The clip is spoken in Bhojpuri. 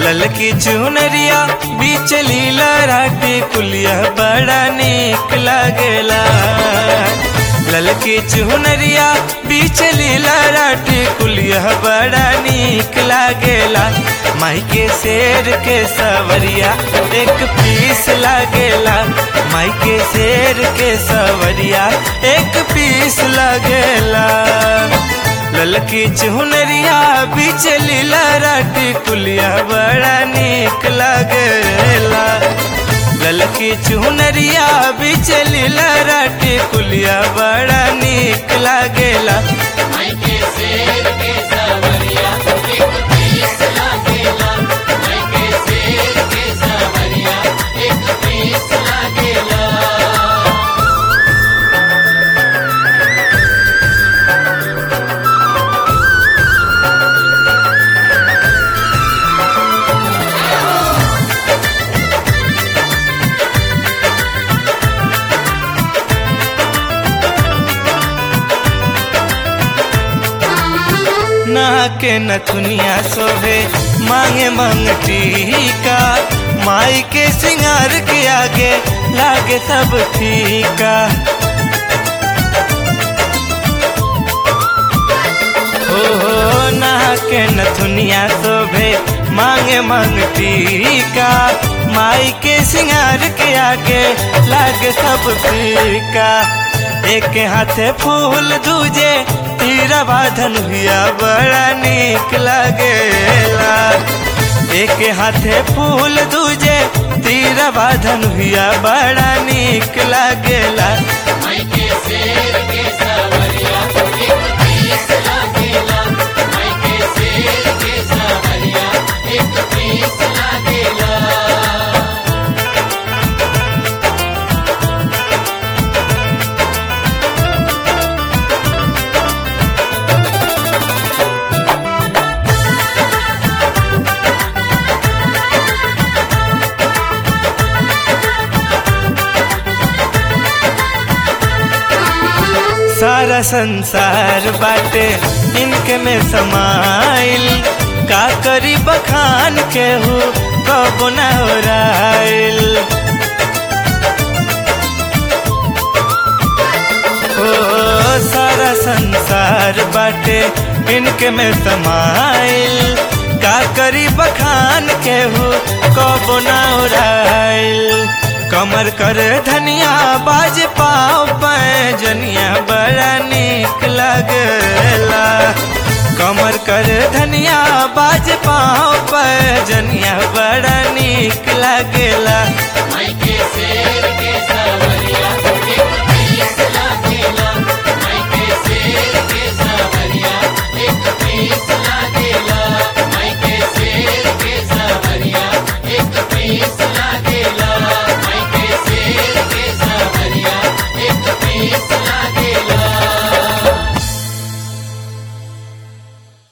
ललकी चुनरिया बीच लीला राटे कुलिया बड़ा निक लागेला ललकी चुनरिया बीच लीला राटे कुलिया बड़ा निक लागेला माई के शेर के सवरिया एक पीस लागेला माई के शेर के सवरिया एक पीस लागेला ललकी चुनरिया बीच लीला राटी कुलिया बड़ा निक लागेला ललकी चुनरिया बीच लीला राटी कुलिया बड़ा निक लागेला माई के शेर के सवरिया एक पीस लागेला माई के शेर के सवरिया एक पीस लागेला ना के नथुनिया सोहे मांगे मंगटी का माई के सिंगार के आगे लागे सब फीका हो हो ना के नथुनिया शोभे मांगे मंगती का माई के सिंगार के आगे लागे सब फीका एक हाथे फूल दूजे तीरा बाधन हुआ बड़ा निक लागेला एक हाथे फूल दूजे तीरा बाधन हुआ बड़ा निक लागेला माई के शेर के सवरिया एक पीस लागेला माई के शेर के सवरिया एक पीस लागेला सारा संसार बाटे इनके में समाइल का करी बखान के हो कब न ओराइल ओ सारा संसार बाटे इनके में समाइल का करी बखान के हो कब न ओराइल कमर कर धनिया बाज पाओ जनिया बड़ा निक लगला कमर कर धनिया बाज पाओ जनिया बड़ा निक लगला माई के शेर